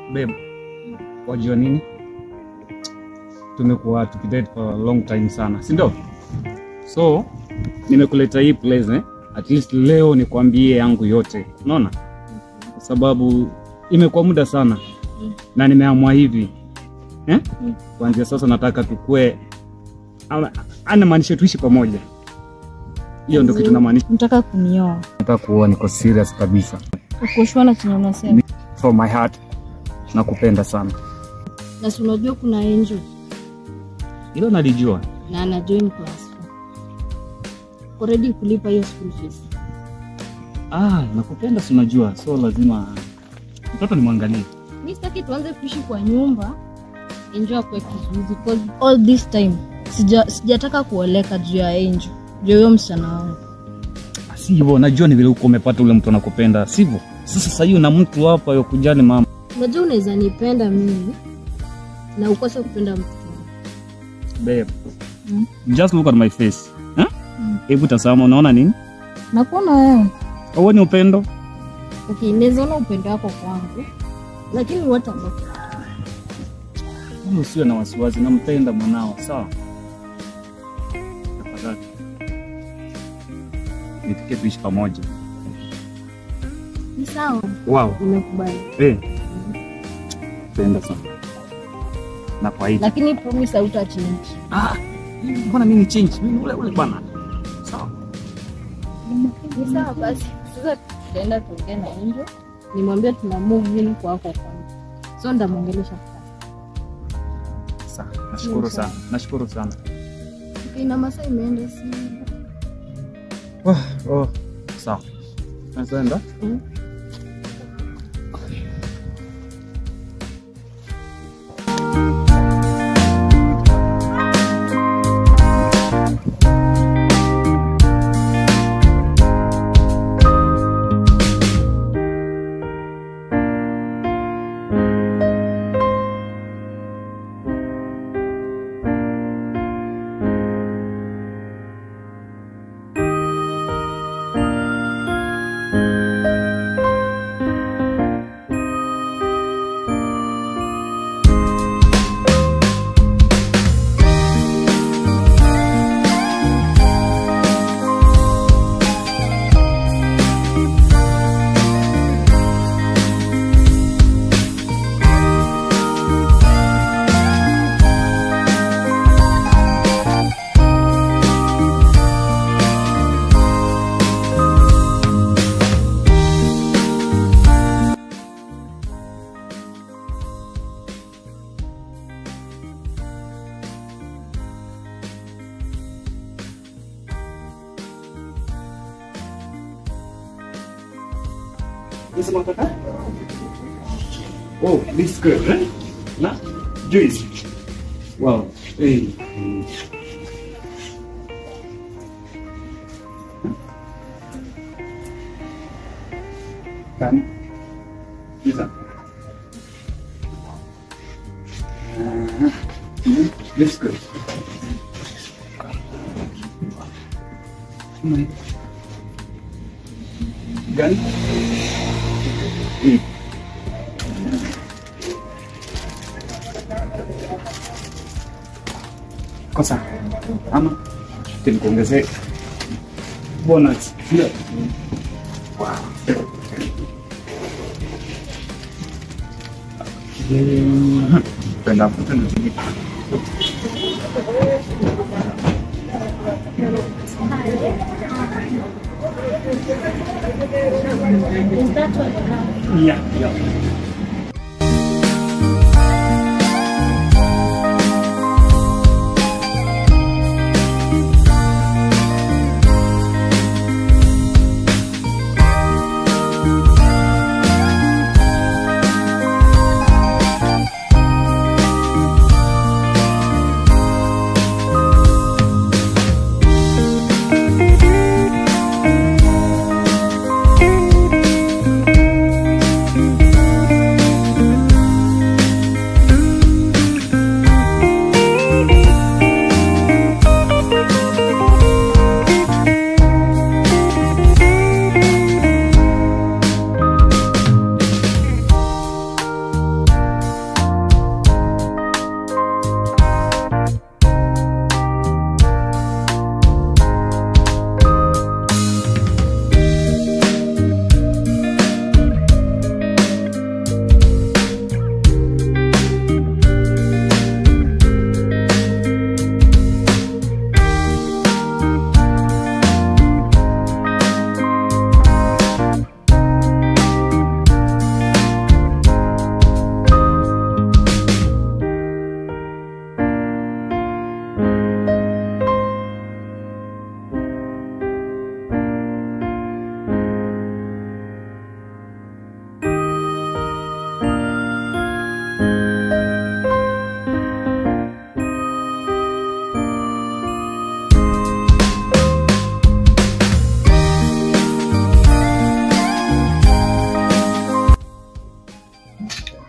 Babe, wajua nini? Tumekuwa tukidate for a long time sana, si ndio? So nimekuleta hii place eh? At least leo nikwambie yangu yote, unaona, kwa sababu imekuwa muda sana na nimeamua hivi eh? Kuanzia sasa nataka tukue, anamaanisha tuishi pamoja. Hiyo ndio kitu namaanisha. Nataka kunioa. Nataka kuoa, niko serious kabisa, Ukoshua na chenye unasema. from my heart, nakupenda sana. Na si unajua kuna Angel Hilo nalijua. na ana join class 4. Already kulipa hiyo school fees. Ah, nakupenda si unajua, so lazima mtoto nimwangalie. Mimi sitaki tuanze kuishi kwa nyumba. Angel kwa kizuizi because all this time sija sijataka kuoleka juu ya Angel. Juu huyo msichana wangu. Si hivyo, najua ni vile uko umepata ule mtu anakupenda, sivyo? Sasa sasa hiyo na mtu hapa yokujali mama. Unajua unaweza nipenda mimi na ukose kupenda mtu. Babe, Mm. just look at my face. Eh? Mm. Hebu tazama, unaona nini? Nakuona wewe. Huoni upendo? Okay, naweza ona upendo wako kwangu. Lakini what about Wewe usiwe na wasiwasi, nampenda mwanao, sawa? Tafadhali. Nitikie tuishi pamoja. Ni sawa, Wow. nimekubali. Eh. Penda sana. Na kwa hiyo. Lakini promise hautachange. Ah, mbona mimi change? Mimi ule ule bwana. Sawa. Ni sawa basi. Sasa tutaenda tuongee na Angel. Nimwambie tuna move in kwako kwanza. So ndamwongelesha sasa. Sawa. Nashukuru sana. Nashukuru sana. Okay, na masaa imeenda si. Oh, oh. Sawa. Naenda. Mm. Unasema kaka? Oh, this good, eh? Na juice. Wow. Hey. Kan? Bisa. Ah, This good. Mai. Gan? Hmm. Kosa ama timkuongezee bonus. Ndio. Wow. Mm. Penda penda tinggi. Iya, iya.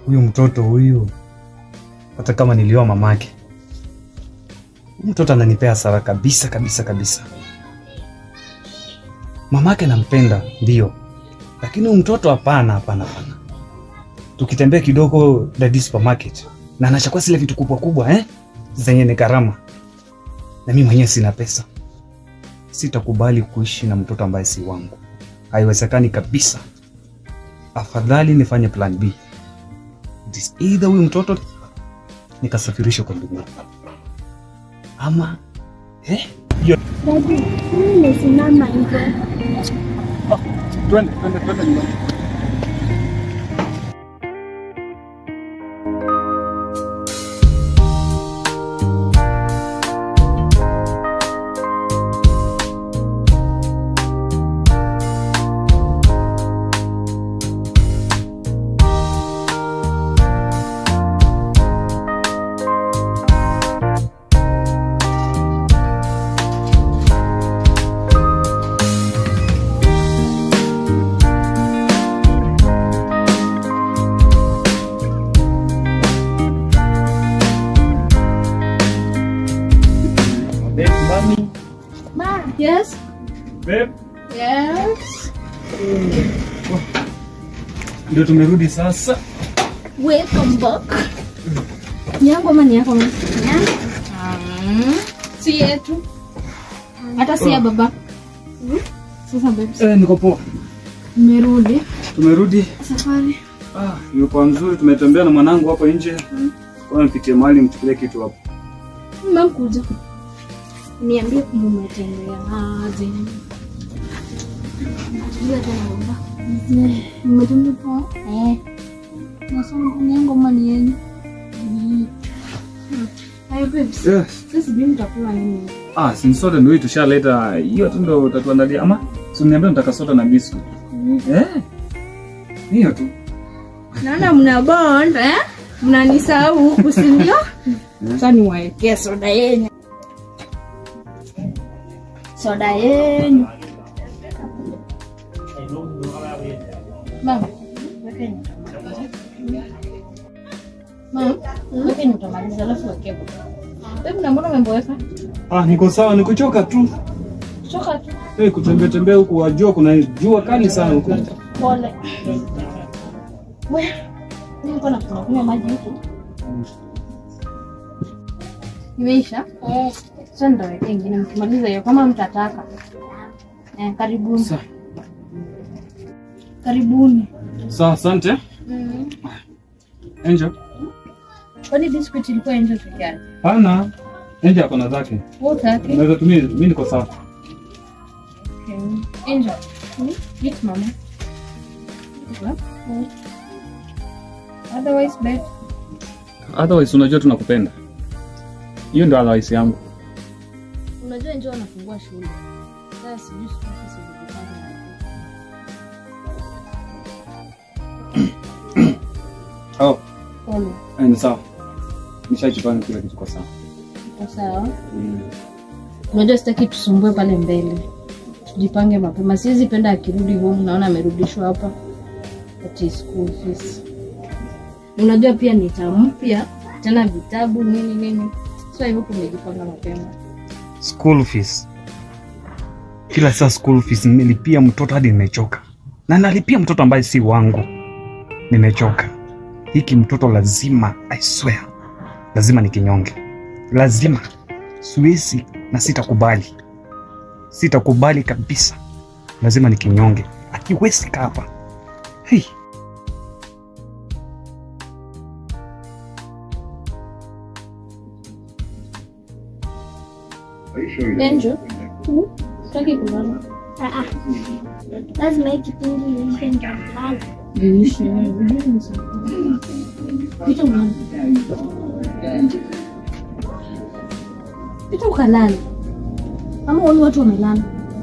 huyu mtoto huyu, hata kama nilioa mamake, huyu mtoto ananipea hasara kabisa kabisa kabisa. Mamake nampenda ndio, lakini huyu mtoto hapana, hapana, hapana. Tukitembea kidogo Daddy supermarket na anachukua zile vitu kubwa kubwa eh, zenye ni gharama, na mimi mwenyewe sina pesa. Sitakubali kuishi na mtoto ambaye si wangu, haiwezekani kabisa. Afadhali nifanye plan B. It is either huyu mtoto nikasafirishwa kwa ndugu ama eh, hiyo Dadi, mimi nimesimama hivyo. twende twende twende nyumbani. Babe, mami. Ma, Yes. Babe, Yes. ndio tumerudi sasa. Welcome back. Ni yangu ama ni yako? mama? Mm. Si yetu. Hata si ya baba. Sasa babes, Eh, niko poa. nimerudi Tumerudi. safari. Ah, imekuwa mzuri. Tumetembea na mwanangu hapo nje. Kwa nipitie mahali mchukulie kitu hapo. Mama kuja. Niambie kama umetembea aje. Tulia tena baba. Umetembea poa? Eh. Nasoma ni yangu ama ni yenu? Hayo babes. Yes. Sasa sijui mtakula nini. Ah, si soda ndio hii tushaleta. Hiyo tu ndio utatuandalia ama? Si uniambia nataka soda na biscuit. Eh? Hiyo tu. Naona mna bond eh? Mnanisahau huku si ndio? Sasa niwaekee soda yenu. Soda yenu. Mama, weke nyuta. Mama, weke nyuta maliza alafu weke baba. Wewe na mbona umeboeka? Ah, niko sawa, nikuchoka tu. Choka tu. Eh, kutembea tembea huku wajua kuna jua kali sana huku. Pole. Wewe, niko na kunywa maji huku. Imeisha? eh, Sasa nitaweka ingine mkimaliza hiyo kama mtataka. Eh, karibuni. Sawa. Karibuni. Sawa, asante. Mm. Angel. Kwani biscuit ilikuwa nje peke yake? Hana. Angel ako na zake. Wote yake. Unaweza tumia, mimi niko sawa. Okay. Angel. Eat mama. Mm. Otherwise bed. Otherwise unajua tunakupenda. Hiyo ndio otherwise yangu. Unajua Angel anafungua shule. Sasa sijui siku hizi zilipanga. Oh, Pole. eh, ni sawa. Nishajipanga kila kitu kwa sawa. Iko sawa. Unajua sitaki tusumbue pale mbele, tujipange mapema. Siwezi penda akirudi home naona amerudishwa hapa ati school fees. Unajua pia ni term mpya tena vitabu nini nini, so hivyo tumejipanga mapema. School fees. Kila saa school fees nimelipia mtoto hadi nimechoka. Na nalipia mtoto ambaye si wangu. Nimechoka. Hiki mtoto lazima, I swear. Lazima nikinyonge. Lazima. Siwezi na sitakubali. Sitakubali kabisa. Lazima nikinyonge. Akiwezi kaa hapa. Hey. Angel, taki kulala. ah, ah. Lazima hii kipindi iishe ndio nilale. Iishe. Pita ulale. Pita ukalale. Ama wale watu wamelala.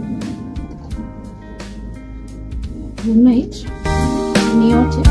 Good night. Ni yote.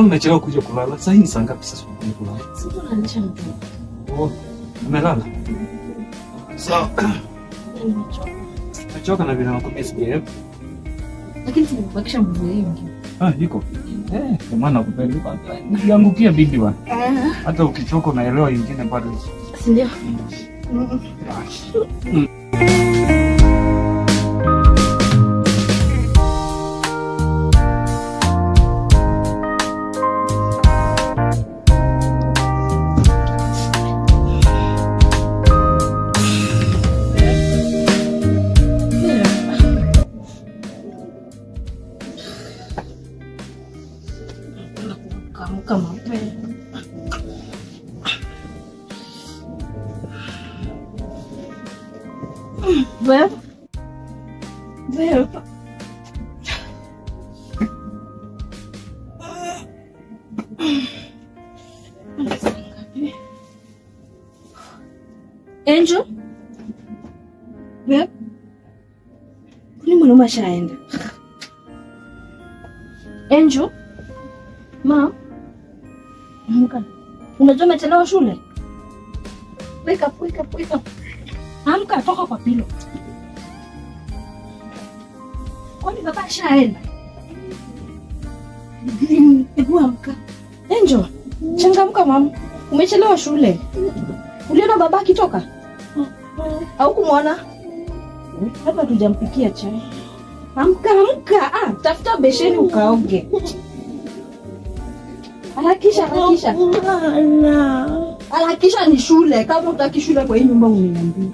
mbona umechelewa kuja kulala? Sasa hii ni saa ngapi sasa unakuja kulala? Sasa unalisha mtoto. Oh, umelala? Sawa. Nimechoka. Nachoka na vile nakwambia siku ya Lakini tumebakisha nguvu nyingi. Ah, iko. Eh, kwa maana nakupenda bwana. Nikiangukia bibi bwana. Hata ukichoka unaelewa ingine bado. Si ndio? Kuamka mapema. Babe. Babe. Angel? Babe? Kwani mwanaume ashaenda? Angel? Ma? Amka. Unajua umechelewa shule? Wake up, wake up, wake up. Amka, toka kwa pilo. Kwani baba ashaenda? Hebu amka. Angel, changamka mama. Umechelewa shule. Uliona baba akitoka? Au kumwona? Hata tujampikia chai. Amka, amka. Ah, tafuta besheni ukaoge. Harakisha, harakisha. Harakisha ni shule. Kama utaki shule kwa hii nyumba uniambie.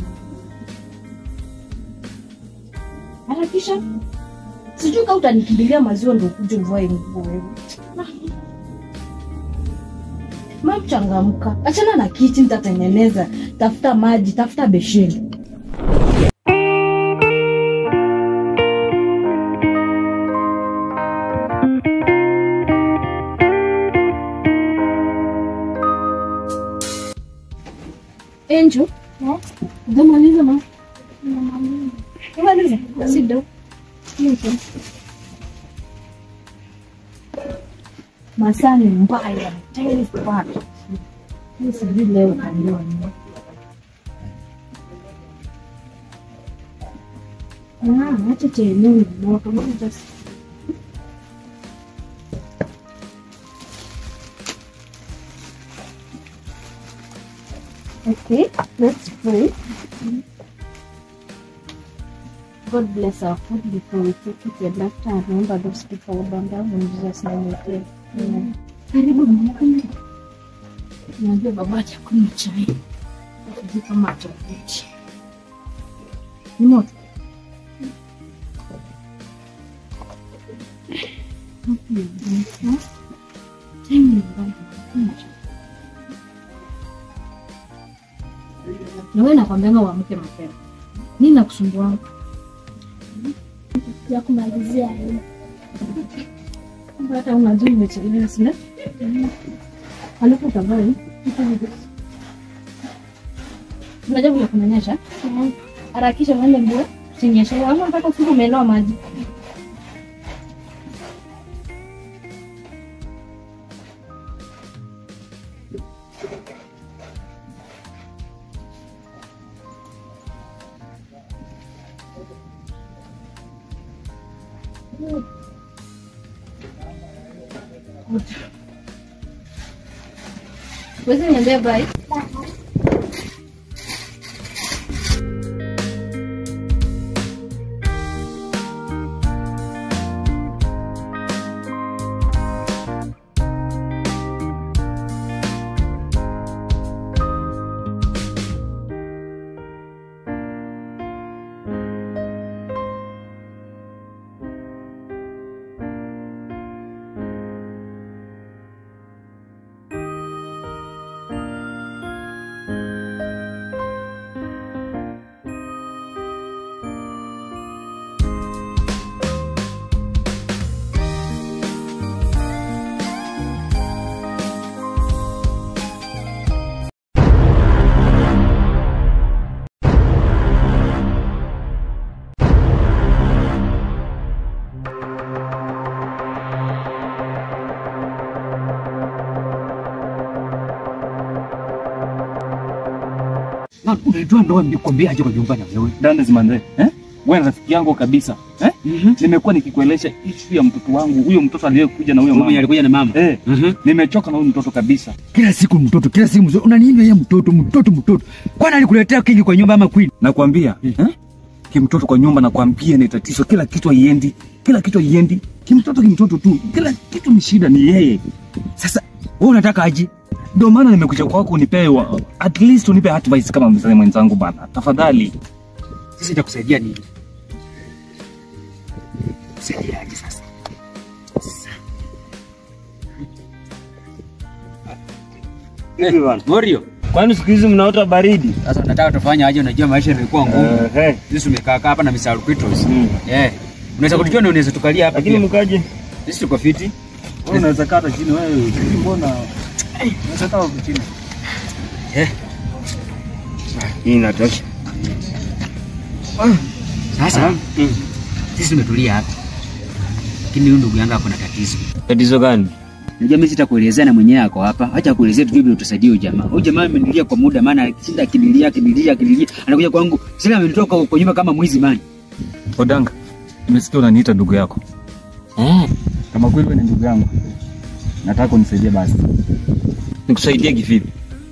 Harakisha. Sijui kama utanikimbilia maziwa ndio ukuje uvae nguo wewe. Mam, changamka. Achana na kiti nitatengeneza. Tafuta maji, tafuta besheni. Angel, Eh? umemaliza ma? Namaliza. Umemaliza? Sit down. Masaa ni mbaya. Time is bad. Mimi sijui leo kaliwa nini. Ah, acha chenyewe ni moto. Mbona just Okay, let's pray. God bless our food before we take it and after and remember those people who bound down in Jesus' name we pray. Amen. Karibu mama. Najua baba atakunywa chai. Sijui kama atakuja. Ni moto. Chai ni mbaya. Kunywa chai. Na wewe nakwambianga uamke mapema. Nini nakusumbua? Ya kumalizia hii. Kumbe hata unajua umechelewa sina? Alafu utavaa hii. Unajua vile kunanyesha? Eh, Harakisha uende mbio. Usinyeshe. Ama mpaka usiku umeloa maji. Wezi niambia bye. Na unajua ndoa nilikwambia aje kwa nyumba na wewe. Dandes manze, eh? Wewe ni rafiki yangu kabisa, eh? Nimekuwa nikikuelesha issue ya mtoto wangu, huyo mtoto aliyekuja na huyo Mama mama. alikuja na mama. Eh, Mhm. nimechoka na huyu mtoto kabisa. Kila siku mtoto, kila siku mtoto. Unaniambia yeye mtoto, mtoto, mtoto. Kwani alikuletea kingi kwa nyumba ama queen? Nakwambia, eh? Kimtoto kwa nyumba nakwambia ni tatizo, kila kitu haiendi, kila kitu haiendi. Kimtoto kimtoto tu, kila kitu ni shida ni yeye. Sasa wewe unataka aje? Ndio maana nimekuja kwako unipe wa, at least unipe advice kama mzee mwenzangu bana. Tafadhali. Sasa itakusaidia nini? Kusaidia aje sasa? Hivi bana. Morio, Kwani siku hizi mnaota baridi? sasa unataka tufanye aje? Unajua maisha yamekuwa ngumu. Eh, Sisi tumekaa kaa hapa na Mr. Alquitos. Mm. Eh. Unaweza kutukia na unaweza tukalia hapa Lakini pia. mkaje? Sisi tuko fiti. Wewe unaweza kata chini wewe. Sisi mbona? Unaweza kata chini. Eh. Hii inatosha. Sasa sisi tumetulia hapa. Lakini huyu ndugu yangu ako na tatizo. Tatizo gani? Unajua mimi sitakuelezea na mwenyewe ako hapa. Acha kuelezea tu vile utusaidie huyu jamaa. Huyu jamaa amenilia kwa muda maana akishinda akinilia akinilia akinilia. Anakuja kwangu. Sasa amenitoka kwa nyumba kama mwizi mani. Odanga, nimesikia unaniita ndugu yako. Eh, Kama kweli wewe ni ndugu yangu, nataka unisaidie basi. nikusaidie kivipi?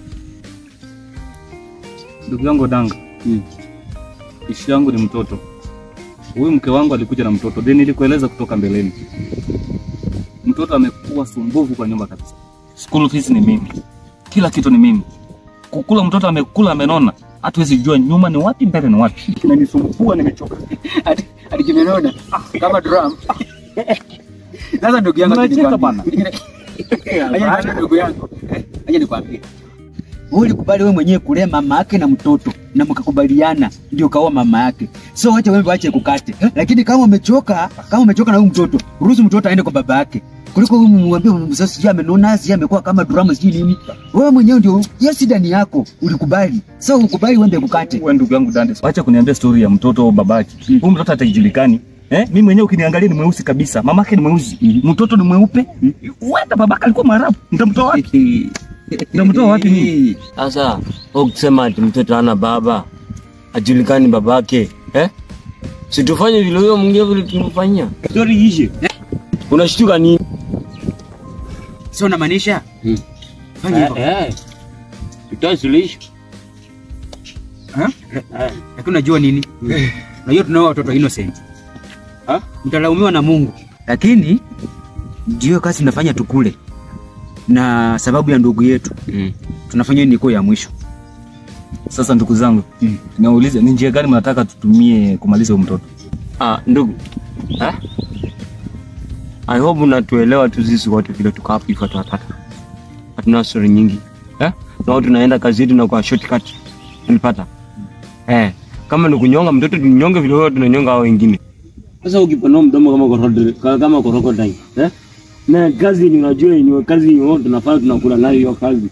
Ndugu yangu Odanga, Mm. ishi yangu ni mtoto. Huyu mke wangu alikuja na mtoto, then nilikueleza kutoka mbeleni. Mtoto amekuwa sumbufu kwa nyumba kabisa. School fees ni mimi, kila kitu ni mimi. Kukula mtoto amekula amenona, hatuwezi jua nyuma ni wapi mbele ni wapi. Kinanisumbua, nimechoka. Ati ati kimenona kama drum. Sasa ndugu yangu Unacheka akinikwambia- bana. Aje nikwambie ndugu yangu. Aje nikwambie. Wewe ulikubali wewe mwenyewe kulea mama yake na mtoto na mkakubaliana ndio kaoa mama yake. So wacha wewe waache kukate. Lakini kama umechoka, kama umechoka na huyu mtoto, ruhusu mtoto aende kwa baba yake. Kuliko wewe mwambie mzazi sijui amenona, sijui amekuwa kama drama sijui nini. Wewe mwenyewe ndio hiyo shida ni yako, ulikubali. So ukubali uende kukate. Wewe ndugu yangu Dante, acha kuniambia story ya mtoto au babake. Huyu mtoto hatajulikani. Eh, mimi mwenyewe ukiniangalia ni mweusi kabisa. Mamake ni mweusi. Mtoto ni mweupe. Wenda babake alikuwa Mwarabu. Nitamtoa wapi? Nitamtoa wapi mimi? Sasa ukisema ati mtoto hana baba ajulikani babake eh? Situfanye vile huyo mwingine vile tumfanyia. Story ishe. Unashtuka nini? So unamaanisha? Fanya hivyo. eh. Tutoe suluhisho. Ha? Lakini unajua nini? Unajua tunao watoto innocent. Ha? Mtalaumiwa na Mungu. Lakini ndio kazi tunafanya tukule. Na sababu ya ndugu yetu Mm. tunafanya niko ya mwisho. Sasa ndugu zangu, naulize ni njia gani mnataka tutumie kumaliza huyu mtoto? Ah, ndugu. Eh? I hope unatuelewa tu sisi wote vile tuko hapa hivi watu watatu. Hatuna story nyingi. Eh? Na tunaenda kazi yetu na kwa shortcut. Unapata? Eh, kama ni kunyonga mtoto tunyonge vile wewe tunanyonga hao wengine. Sasa ukipanua mdomo kama krokodili, kama krokodili, eh? Na kazi ni unajua ni kazi ni tunafanya tunakula nayo hiyo kazi.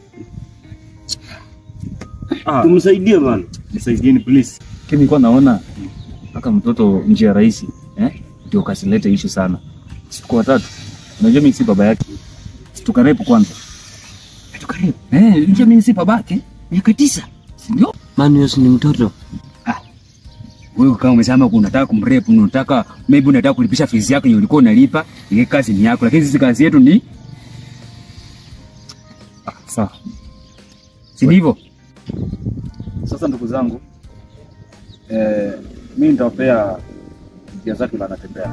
Ah, Tumsaidie bana. nisaidieni please. Kile nilikuwa naona mpaka mtoto njia rahisi, eh? Ndio kasilete issue sana. Siku watatu. Unajua mimi si baba yake. Tukarepu kwanza. Tukaribu. Eh, njia mimi si babake. Miaka tisa. Si ndio? Manius ni mtoto. Wewe kama umesema unataka kumrep, unataka maybe unataka kulipisha fees yako hiyo ulikuwa unalipa, ile kazi ni yako, lakini sisi kazi yetu ni Ah, sawa. si ndivyo? Sasa ndugu zangu, eh, mimi nitawapea njia zake na anatembea.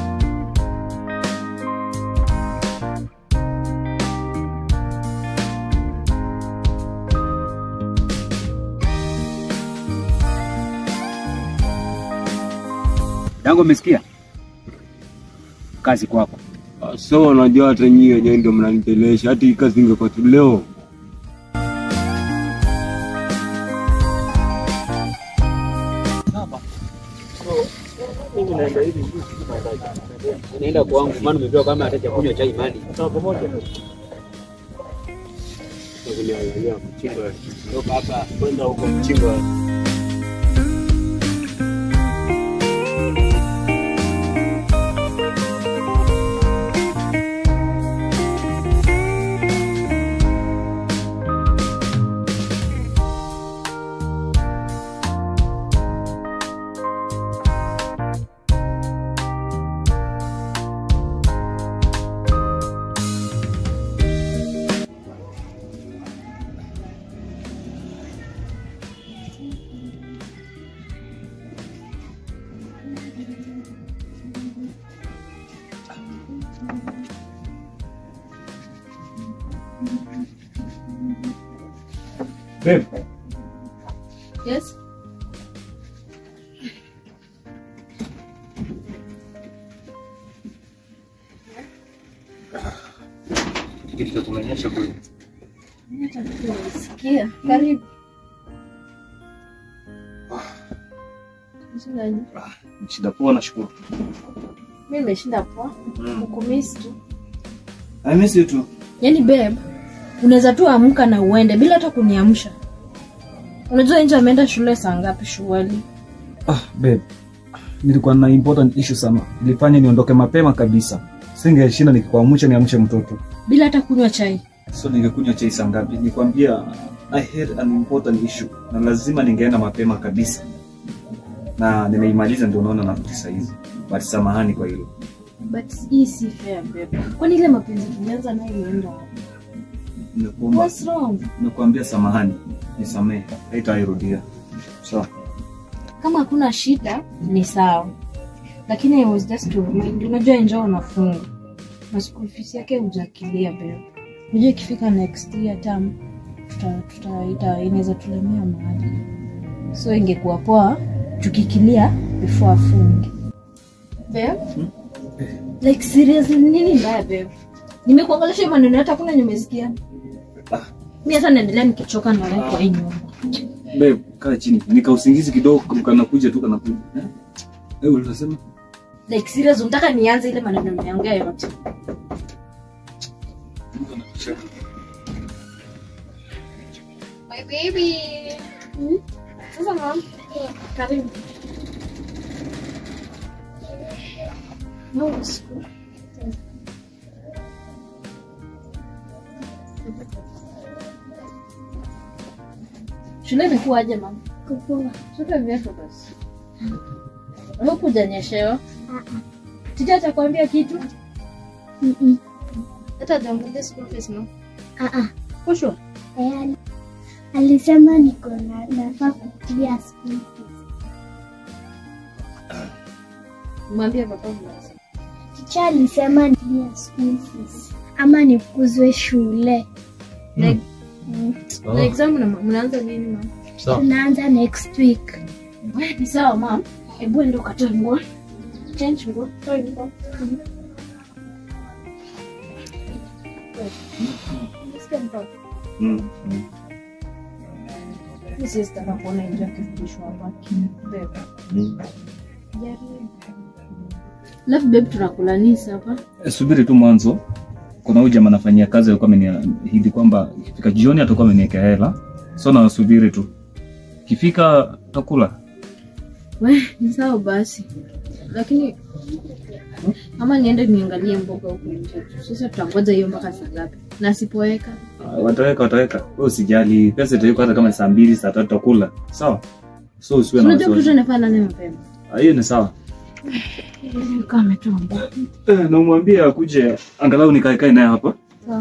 Dango umesikia? Kazi kwako. So unajua hata nyinyi wenyewe ndio mnanitelesha. Hata hii kazi ingekuwa tu leo. Naenda kwangu maana umepewa kama atacha kunywa chai mali. Toka hapa. Kwenda huko mchinga. Babe, Yes. Kitu cha kumenyesha kule. Sikia, karibu. Shida ni- shida poa nashukuru. Mimi nimeshinda poa. Kukumisi tu. I miss you too. Yaani babe, unaweza tu amka na uende bila hata kuniamsha. Unajua nje ameenda shule saa ngapi shuleni? Ah, babe. Nilikuwa na important issue sana. Ilifanya niondoke mapema kabisa. Singeshinda nikikuamsha niamshe mtoto. Bila hata kunywa chai. So ningekunywa chai saa ngapi? Nikwambia I had an important issue na lazima ningeenda mapema kabisa. Na nimeimaliza ndio unaona narudi saa hizi. But samahani kwa hilo. But hii si fair babe. Kwani ile mapenzi tulianza nayo imeenda wapi? Nimekuomba, What's wrong? nimekuambia samahani. Nisamehe. Haitairudia. Sawa. Kama hakuna shida ni sawa. Lakini I was just to remind, unajua enjoy unafunga. Na school fees yake hujakilia babe. Unajua ikifika next year term tuta tuta ita inaweza tulemea mahali. So ingekuwa poa tukikilia before afunge. Babe? Like seriously nini mbaya babe? Nimekuongelesha hiyo maneno hata kuna nimesikia. Mimi hata naendelea nikichoka na wewe kwa hii nyumba. Babe, kaa chini. Nika usingizi kidogo kanakuja tu kanakuja. Eh? Eh, ulisema? Like serious unataka nianze ile maneno nimeongea yote. My baby. Sasa mom. Karibu. No, school. Shule imekuwaje mama? Kupoa. Shule viatu basi. Hukujanyeshewa? Tija atakwambia kitu? Mm-mm. Hata hajaongelea school fees no? Ah, ah. For sure. Eh, ali- alisema niko na nafaa kuclear school fees. Mwambie baba mzazi. Teacher alisema clear school fees ama nifukuzwe shule. Like, na exam mna- mnaanza lini mama? Tunaanza next week. Wewe ni sawa mama. Hebu enda ukatoe nguo. Change nguo. Toa nguo. Nisikie mtoto. Mm. Mimi siwezi taka kuona nje akifundishwa hapa. Bebe. Mm. Jaribu. Alafu babe tunakula nini hapa? Eh, subiri tu mwanzo kuna huyu jamaa anafanyia kazi alikuwa ameniahidi kwamba ikifika jioni atakuwa ameniwekea hela so nawasubiri tu kifika takula We, ni sawa basi. Lakini ama niende niangalie mboga huku nje. Sasa tutangoja hiyo mpaka saa ngapi? Na sipoweka. Ah, wataweka wataweka wewe usijali pesa itawekwa hata kama saa mbili saa tatu takula sawa so usiwe na Unajua mtoto wasiwasi anafaa nane mapema. Ah, hiyo ni sawa Kama ametoa mboga. eh, na umwambie akuje angalau nikaekae naye hapa Sawa.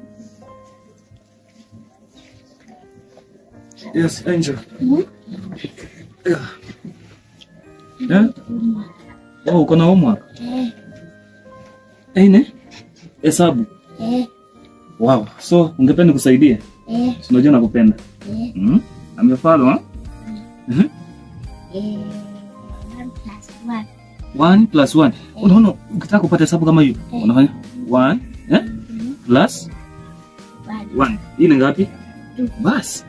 yes angel yeah. yeah? oh uko na homework Eh, Aine? Hesabu. eh, Wow. So ungependa kusaidia? eh, Si Unajua nakupenda. eh, Mm? Amefalo ha? Mhm. eh. One plus one. 1 plus 1. Unaona ukitaka kupata hesabu kama hiyo, unafanya 1 eh? Plus One. 1. Hii ni ngapi? Two. Bas.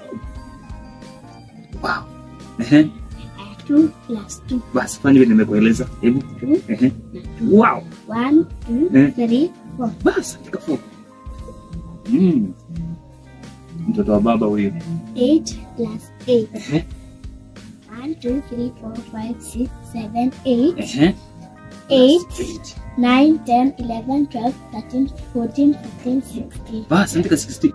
Wow. Ehe. Two plus two. Bas, fanya vile nimekueleza. Hebu. Two. Ehe. Wow. One, two, Eh. three, four. Bas, andika 4. Mm. Mtoto wa baba huyo. Eight plus eight. Ehe. One, two, three, four, five, six, seven, eight. Ehe. Eight, Eight. nine, ten, eleven, twelve, thirteen, fourteen, fifteen, sixteen. Bas, andika 16.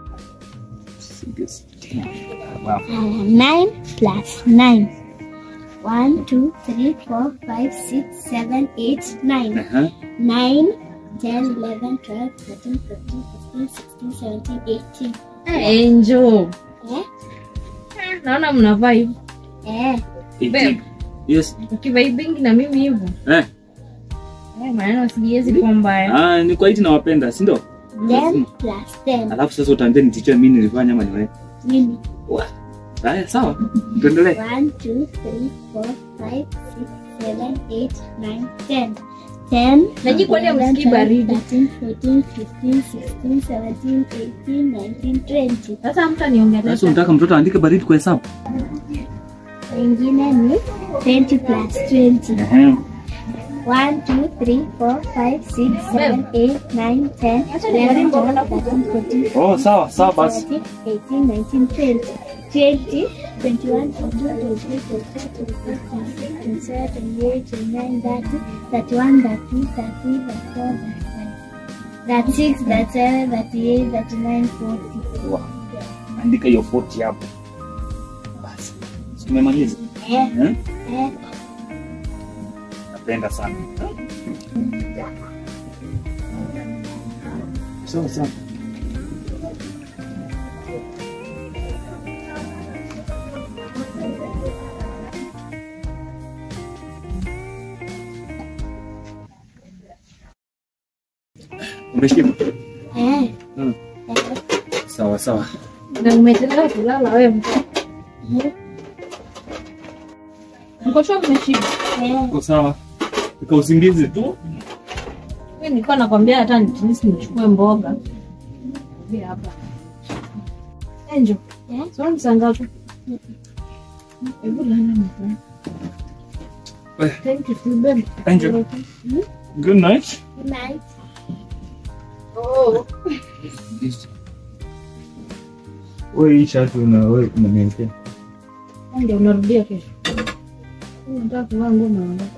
16. Wow. Uh, nine plus nine. One, two, three, four, five, six, seven, eight, nine. Aha. Nine, ten, eleven, twelve, thirteen, fourteen, fifteen, sixteen, seventeen, eighteen. Angel. Eh? Naona mna vibe. Eh. 18. Yes. Ukivibingi na mimi hivyo. Eh. Eh, maneno sijiwezi kuwa mbaya. Ah, ni kwa hiti nawapenda, si ndio? Ten plus ten. Alafu sasa utaambia ni teacher mimi nilifanya ama niwe. Mimi. Haya, sawa. Tuendelee. 1, 2, 3, 4, 5, 6, 7, 8, 9, 10. 10, Naji kwani hamsikii baridi? 13, 14, 15, 16, 17, 18, 19, 20. Sasa mtu aniongelesha. Sasa unataka mtoto aandike baridi kwa hesabu? Wengine ni 20 plus 20. Ehe. 1, 2, 3, 4, 5, 6, 7, 8, 9, 10, 11, 12, 13, 14, Oh, sawa, sawa basi. 17, 18, 19, 20. 20, 21, 22, 23, 24, 25, 26, 27, 28, 29, 30, 31, 32, 33, 34, 35, 36, 37, 38, 39, 40. Wow. Andika hiyo 40 hapo. Basi. Si Umemaliza? Eh, Eh? eh. Napenda sana. Sawa sawa. Umeshiba? Eh, Mm. Sawa sawa. Na umechelewa kulala wewe mtoto. Mko sure mmeshiba? eh. Uko sawa. Ika usingizi tu. Mimi nilikuwa nakwambia hata nitinisi nichukue mboga. Hii hapa. Enjo. Eh? Sio ni saa ngapi? Hebu lala mapema. Eh. Thank you, Phil, babe. Angel. Good night. Good night. Oh. Wewe hii shati una wewe unaniwekea. Ndio unarudia kesho. Unataka kuvaa nguo na ondoka.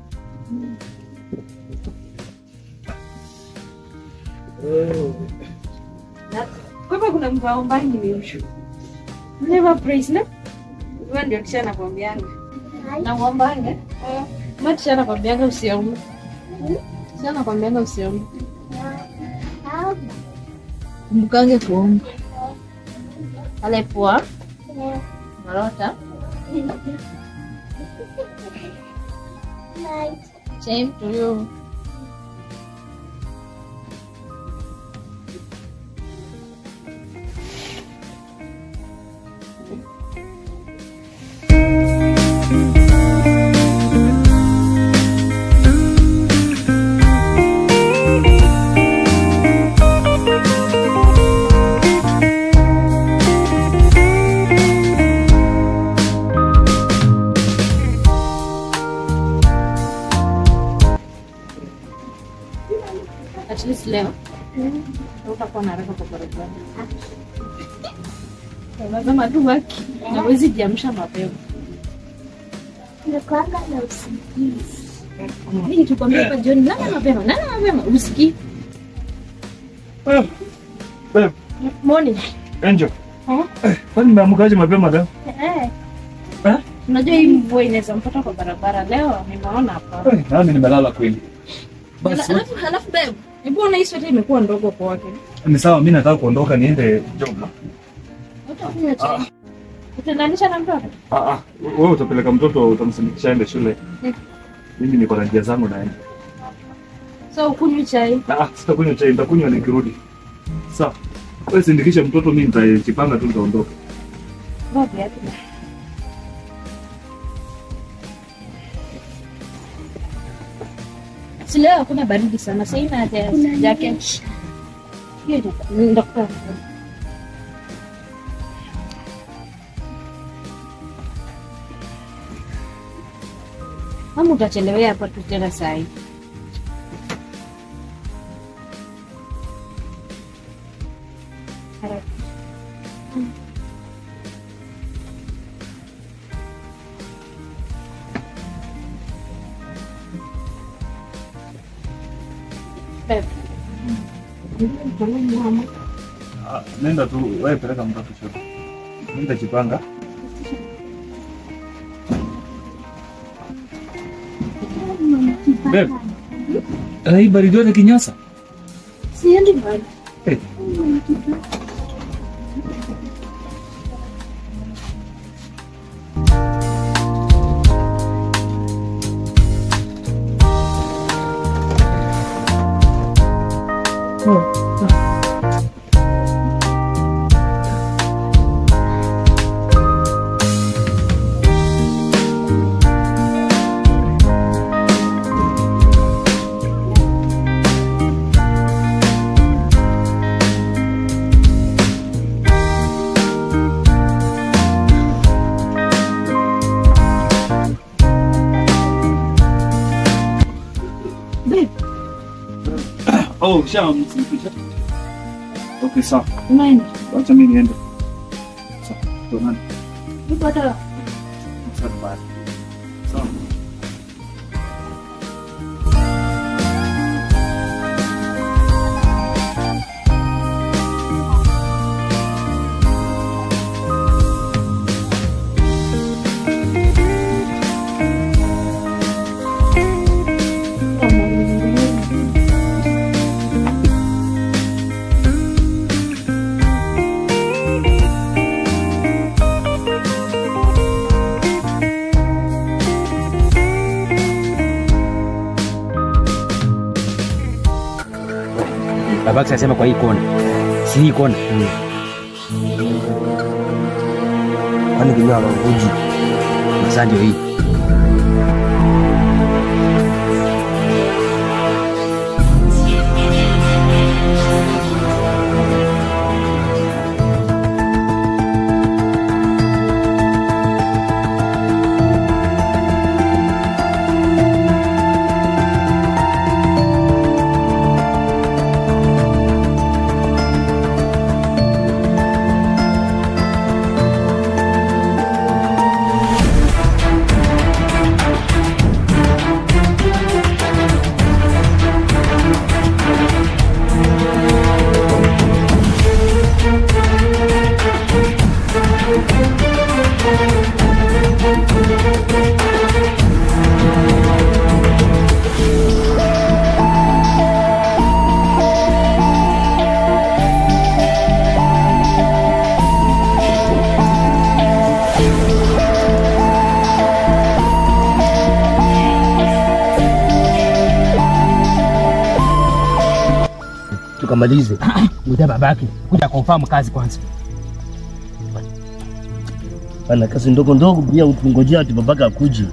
Kwa hivyo kuna mbao mbali nimeushu. Never praise na. Wewe ndio tisha nakwambianga. Nakwambianga. Eh. Mimi tisha nakwambianga usiombe. Tisha nakwambianga usiombe. How? Kumbukange kuomba. Pale poa. Eh, Marota. night. Same to you. At least leo utakuwa na haraka kwa barabara. Lazima tu waki na wezi jiamsha mapema. Nimekuanga na usingizi. Mimi nikikwambia hapa jioni lala mapema, lala mapema, usikii. Eh. Babe, Morning. Angel. Eh? Eh, kwani nimeamkaje mapema leo? Eh, Eh? Unajua hii mvua inaweza mpata kwa barabara leo, nimeona hapa. Eh, nami nimelala kweli. Basi Alafu alafu babe, hebu ona hii sweta imekuwa ndogo kwake. ni sawa, mimi nataka kuondoka niende job. Utakunywa chai. Utaendanisha na mtoto? Ah ah, wewe utapeleka mtoto utamsindikisha aende shule. Mm. Mimi niko na njia zangu naenda. So ukunywi chai. Ah, ah, sitakunywa chai, nitakunywa nikirudi. Sawa. Wewe sindikishe mtoto, mimi nitajipanga tu nitaondoka. Vaa viatu. Si leo hakuna baridi sana, sasa ina haja ya kuna jacket. Hiyo ndio- ndio kwa. Mama utachelewea hapa tu tena saa hii. Haraka. Babe. Mama. Ah, nenda tu, wewe peleka mtoto shule. Mimi nitajipanga. Babe. Ah, hii baridi yote kinyasa. Siendi mbali. Eh. Oh, shamfikisha. Okay, sawa. Unaenda? Wacha mimi niende. Sawa. Tuonane. Niko hata Asante bye. Sawa. babake anasema kwa hii kona, si hii kona kwani kunyoa maguji masaa ndio hii tukamalize. Ngoja babake kuja confirm kazi kwanza. Ana kazi ndogo ndogo pia utungojea ati babaka akuje.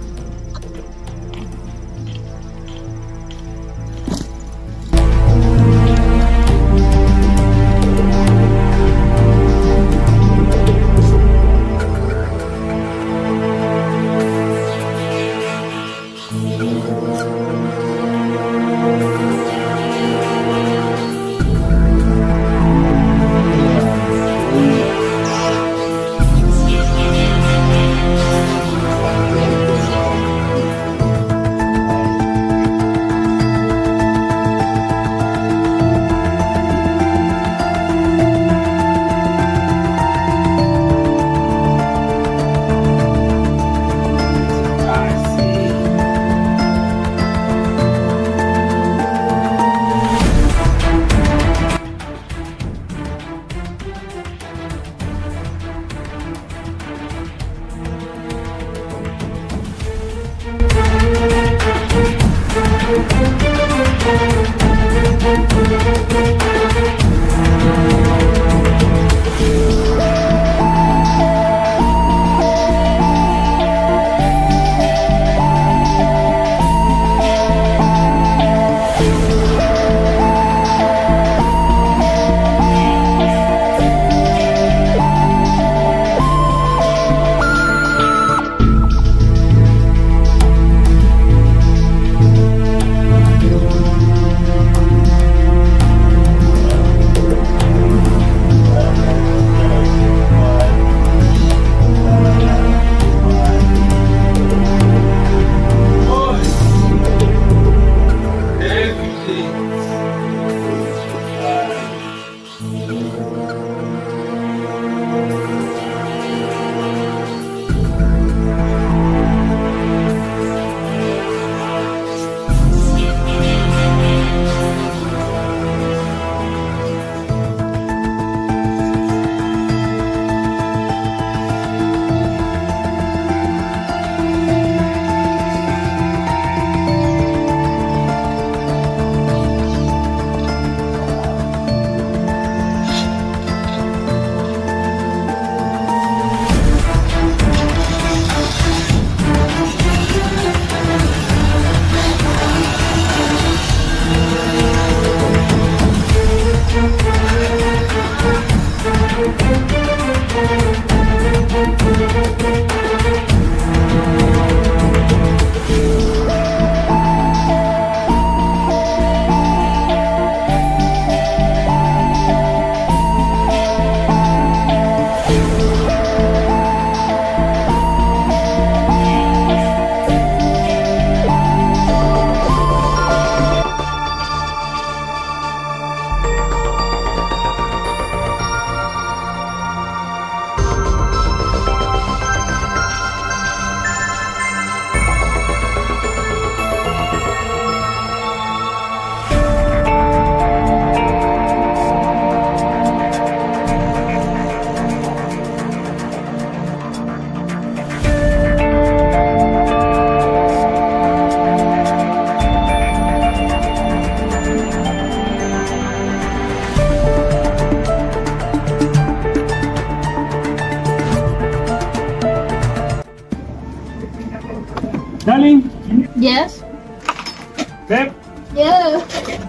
Darling, Yes. babe, Yeah.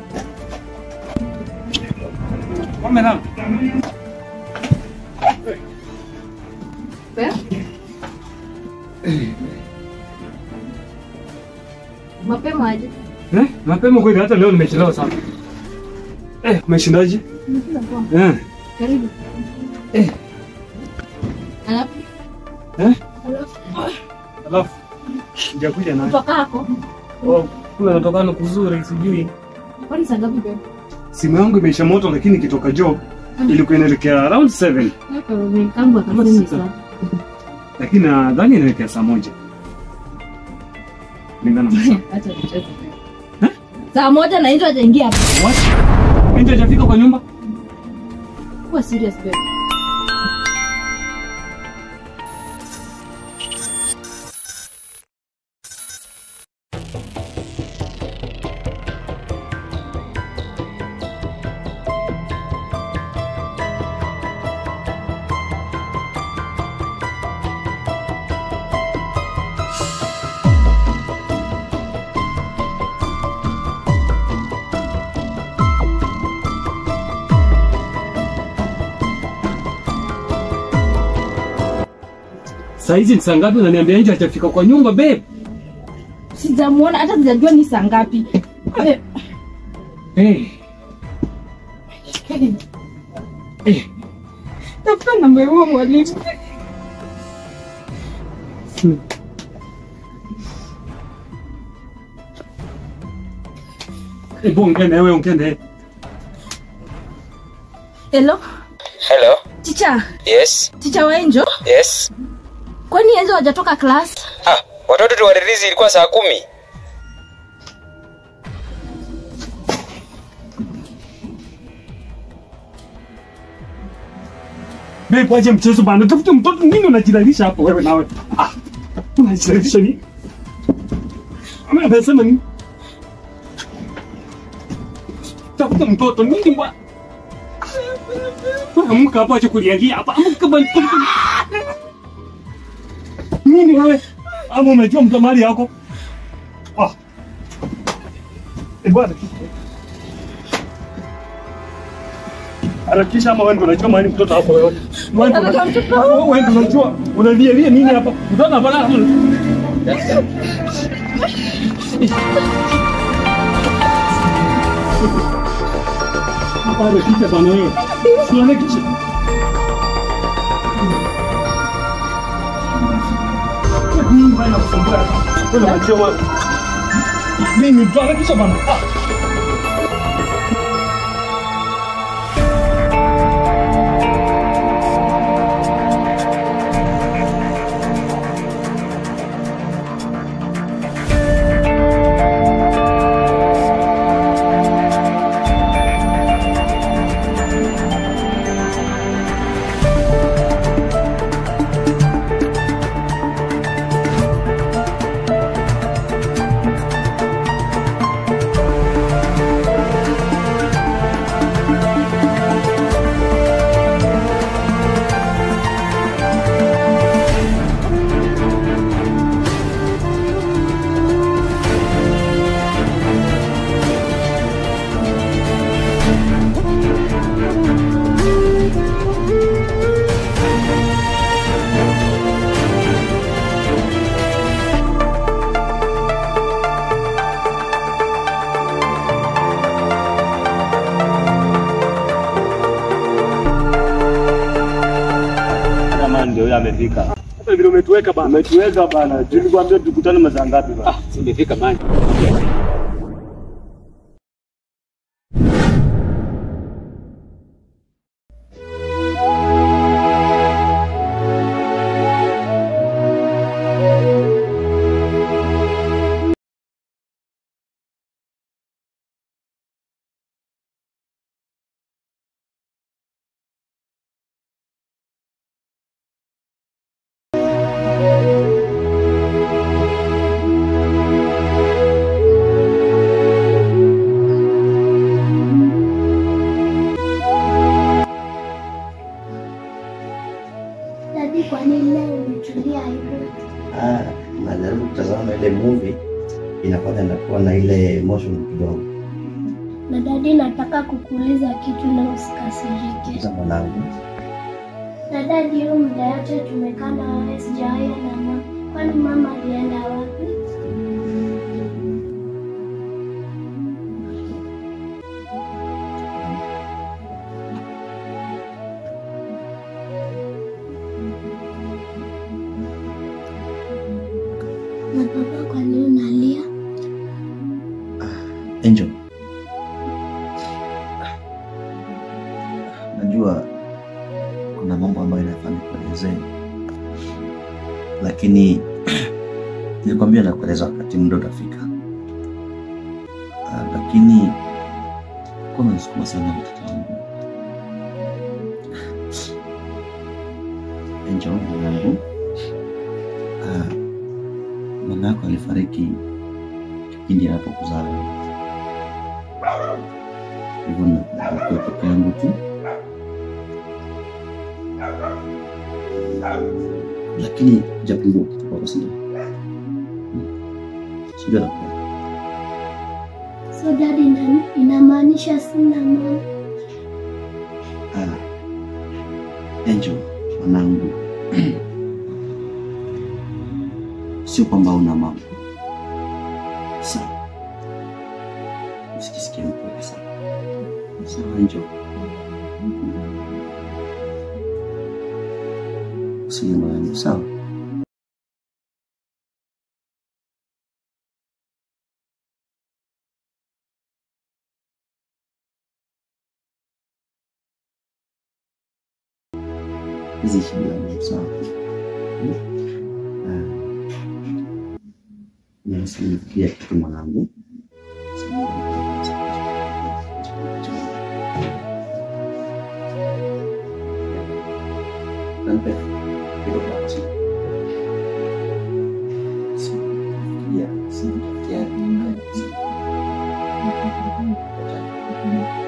wamelala. Babe? Mapema aje? Eh, mapema kweli hata leo nimechelewa sana. Eh, umeshindaje? Eh, Karibu. Eh. Alafu eh, alafu sijakuja naye. kutoka hako. Oh, kule natokana kuzuri sijui. Kwani saa ngapi babe? Simu yangu imeisha moto lakini ikitoka job ilikuwa inaelekea around 7 Hapa kangu akasemi saa. lakini nadhani inaelekea saa moja. Lingana na saa. Acha nicheze. Saa moja na ndio hajaingia hapa. What? Binti hajafika kwa nyumba? Kuwa serious babe. Saa hizi ni saa ngapi unaniambia nje hajafika kwa nyumba babe? Sijamuona hata sijajua ni saa ngapi. Babe, Eh, eh. tafuta namba ya huyo mwalimu. Hebu ongea na wewe ongea na yeye. Hello, Hello. ticha. Yes. Ticha wa Angel. Yes. Kwani Angel hajatoka class? Ah, watoto tuwaririzi ilikuwa saa kumi. Babe, waje mchezo bana. Tafuta mtoto nini unajidalisha hapo wewe nawe? Ah. Unajidalisha nini? Ama amesema nini? Tafuta mtoto nini bwana? Amka hapo acha kulialia hapa. Amka bwana. Nini wewe? Ama unajua mtamali yako? Ah. Eh bwana. Harakisha ama wewe ndio unajua mahali mtoto hapo wewe. Wewe ndio unajua- wewe ndio unajua unalialia nini hapa? Mtoto hapa na Hapa harakisha bana wewe. Si harakisha. Nini bana kusumbua hapa? Wewe unajua wewe. Mimi ndio harakisha bana. Ah. Kama ndio yule amefika. Hata vile umetuweka bana. Umetuweka bana. Tulikwambia tukutane masaa ngapi bana? Imefika mani. umetulia hivyo? Ah, najaribu kutazama ile movie inafanya nakuwa na ile emotion kidogo. Na dadi, nataka kukuuliza kitu na usikasirike. Sasa mwanangu, Na dadi, hiyo muda yote tumekaa na wewe sijawahi na mama, kwani mama alienda wapi? Na baba, kwa nini unalia? Angel, najua kuna mambo ambayo inafaa nikuelezee, lakini nilikwambia nakueleza wakati muda utafika. Ah, lakini kuwa unanisukuma sana mtoto wangu. Angel, mwanangu, ah, mama yako alifariki kipindi anapokuzaa wewe. hivyo nakuwa peke yangu tu, lakini japungua kitu kwako, sio sijui nakupenda. So dadi, ina- inamaanisha sina mama? Ah, Angel mwanangu, sio kwamba una mama sawa, usijisikie mpweke sana sawa, Angel, usilie moyoni, sawa. hizi shida ni sawa. Nimesikia kitu mwanangu, Nampe kidogo hapo, sio? Sikia, sikia, sikia.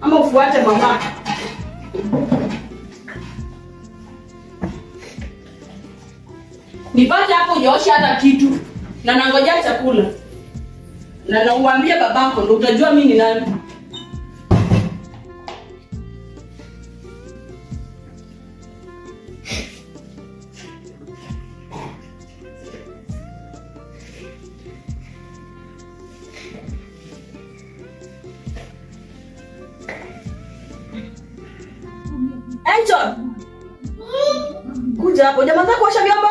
ama ufuate mama. Nipate hapo ujaosha hata kitu na nangojea chakula na nauambia babako, ndo utajua mimi ni nani. Angel, kuja hapo, jamani, kuosha vyombo.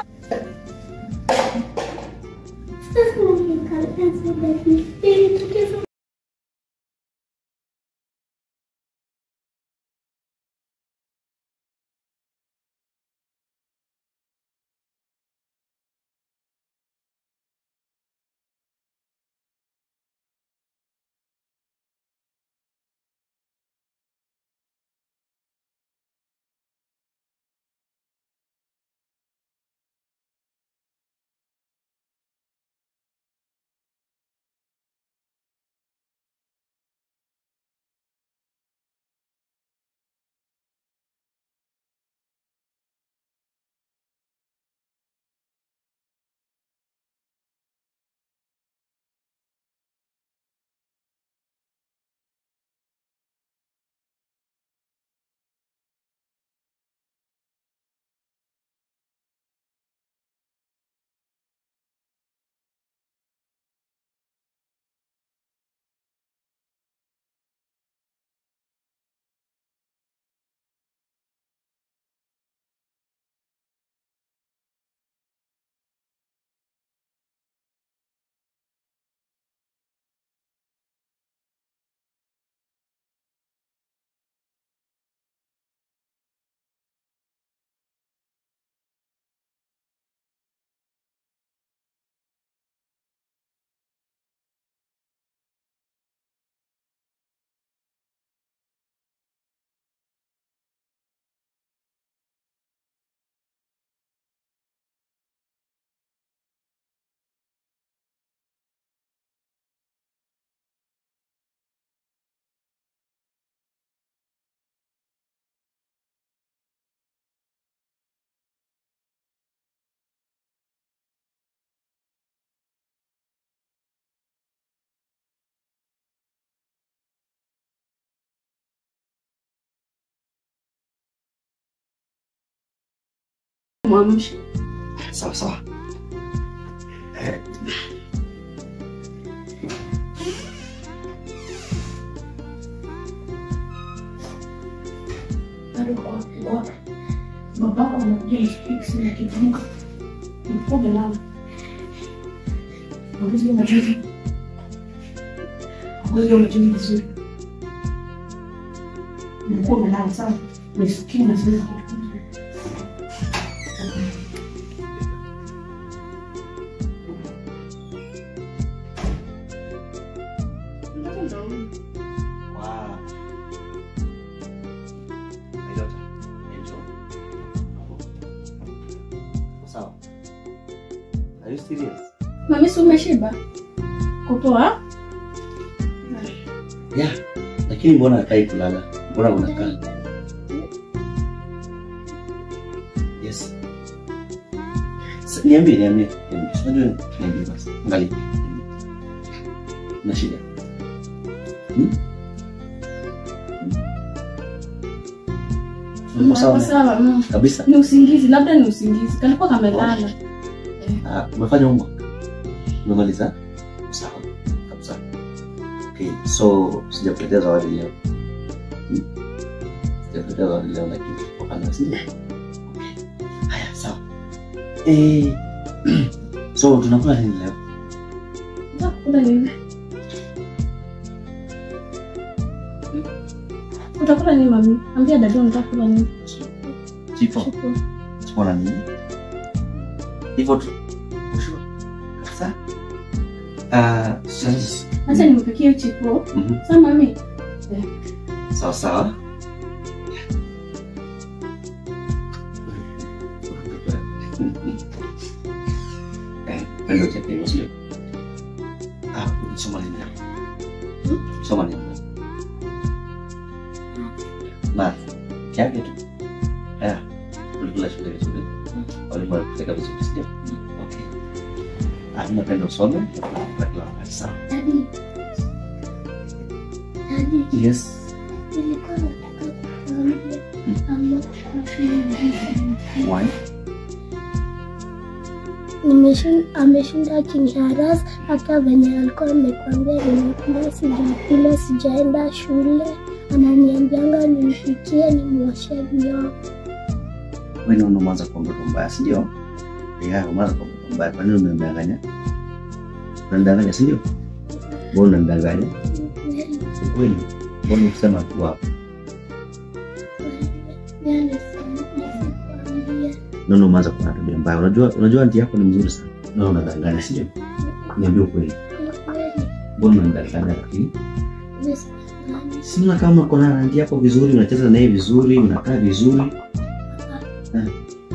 Mwamshe. Sawa sawa. bado kwa kwa babako anakuja fix na kifunga mfunge lala ngozi unajizi ngozi unajizi vizuri mkuu umelala sawa nisikii na sasa kitu Wow. My daughter, Angel. Sawa. Are you serious? Mami, si umeshiba? Kupoa? Yeah. Lakini mbona hakai kulala? Mbona unakaa? Yes. S- Niambie, niambie. niambie. Unajua niambie basi. Angalia. Niambie. Una shida? Hmm? Uko sawa? Niko sawa, mm. Kabisa. Ni usingizi, labda ni usingizi. Kalikuwa kamelala. Ah, umefanya homework? Umemaliza? Sawa. Kabisa. Okay, so sijakuletea zawadi leo. Hmm? Sijakuletea zawadi leo lakini hapana, si ndio? Okay. Haya, sawa. Eh, so tunakula nini leo? Utakula nini? Utakula nini mami? Ambia dada utakula nini? Chipo. Chipo. Chipo na nini? Hivyo tu. Ushua. Kabisa. Ah, sasa. Acha nimpikie chipo. Mhm. Sasa mami, Sawa sawa. Eh, pendo chake hivyo sio? Ah, soma nini leo? Soma nini leo? Math. Kiasi tu. Yeah. Ulikula shule vizuri. Walimu walikupeleka vizuri, sio? Okay. Ah, mimi napenda usome kwa kila wakati sawa. Daddy. Daddy. Yes. Nilikuwa nataka kukuambia I'm not happy with you. Why? Nimeshin- ameshinda akiniharas hata venye alikuwa amekwambia nimekula sijakula sijaenda shule ananiambianga nimpikie nimwoshe vyombo Wewe ndio unaanza kuwa mtoto mbaya, si ndio? Yeah, umeanza kuwa mtoto mbaya. Kwa nini unanidanganya? Unanidanganya, si ndio? Mbona unanidanganya? Si kweli. Mbona ukisema tu hapo? Nono umeanza kuwa na tabia mbaya. Unajua unajua anti yako ni mzuri sana. Nono unadanganya, si ndio? Niambie ukweli. Mbona unanidanganya lakini? Sina kama uko na anti yako vizuri, unacheza naye vizuri, unakaa vizuri. Eh.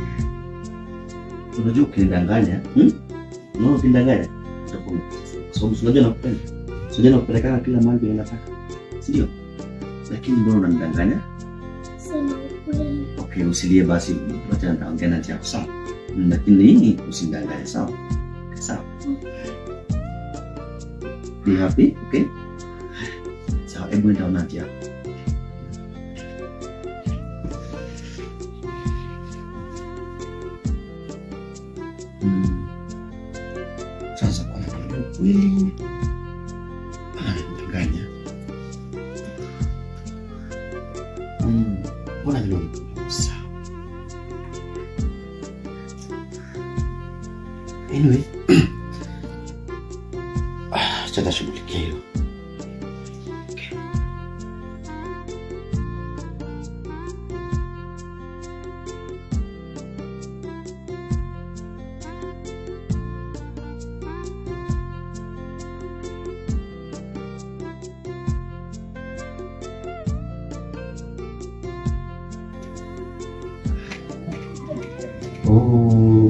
Unajua ukinidanganya, hmm? Unaona ukinidanganya? Utakuwa umekosa. Kwa sababu si unajua nakupenda. Si unajua nakupelekana kila mahali penye nataka. Si ndio? Lakini mbona unanidanganya? Okay, usilie basi, wacha nitaongea na anti yako sawa. Mm, Lakini usinidanganye sawa? Sawa. Be happy, okay? Sawa, hebu enda ona anti yako. Mm. Sasa kwa nini ukweli ananidanganya? Mm, Mbona vile unakuwa sawa? Anyway, ah, acha nashughulikia hilo. Oh.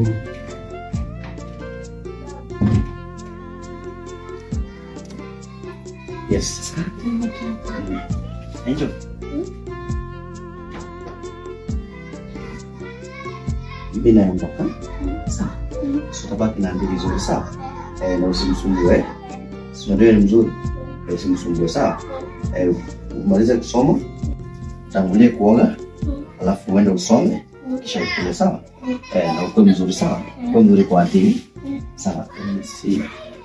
Yes. Angel. Mimi naondoka. Sawa. Utabaki na andili vizuri sawa. Eh, na usimsumbue. Si unajua ni mzuri. Eh, Usimsumbue sawa. Eh, umalize kusoma. Tangulie kuoga. Alafu uende usome. Kisha ukule sawa. Eh, na ukuwe mzuri sawa. Ukuwe mzuri kwa andili. Sawa. Si.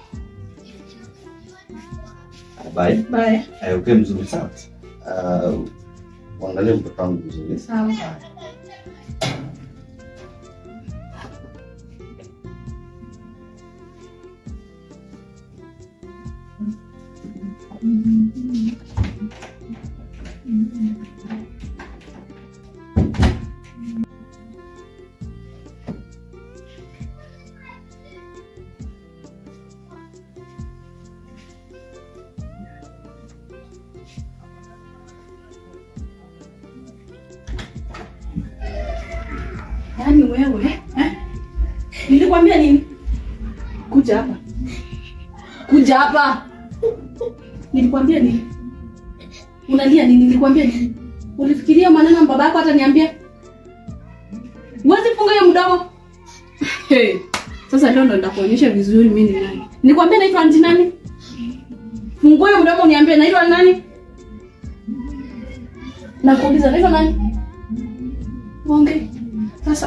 Bye. Bye. Eh, ukuwe mzuri sawa. Uh, uangalie mtoto wangu vizuri. Sawa. Yaani wewe eh? Nilikwambia nini? Kuja hapa. Kuja hapa. Nilikwambia nini? Unalia nini? Nilikwambia nini? Ulifikiria maneno baba yako ataniambia? Huwezi funga hiyo mdomo. Hey. Sasa leo ndo nitakuonyesha vizuri mimi ni nani. Nilikwambia naitwa anti nani? Fungua hiyo mdomo uniambie naitwa nani? Nakuuliza naitwa nani? Ongea. Sasa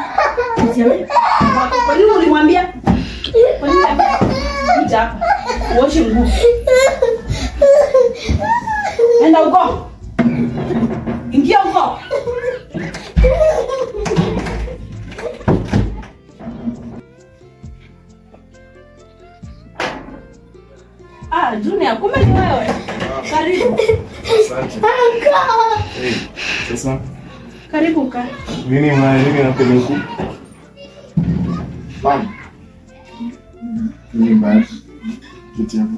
kwa nini ulimwambia? Kwa nini ulimwambia? Kuja hapa. Uoshe nguo. Enda huko. Ingia huko. Ah, Junior, kumbe ni wewe. Karibu. Hey, sasa Karibu kaa. nini ma nini nakuja huku? Bam. Nini mbaya? Kiti hapo.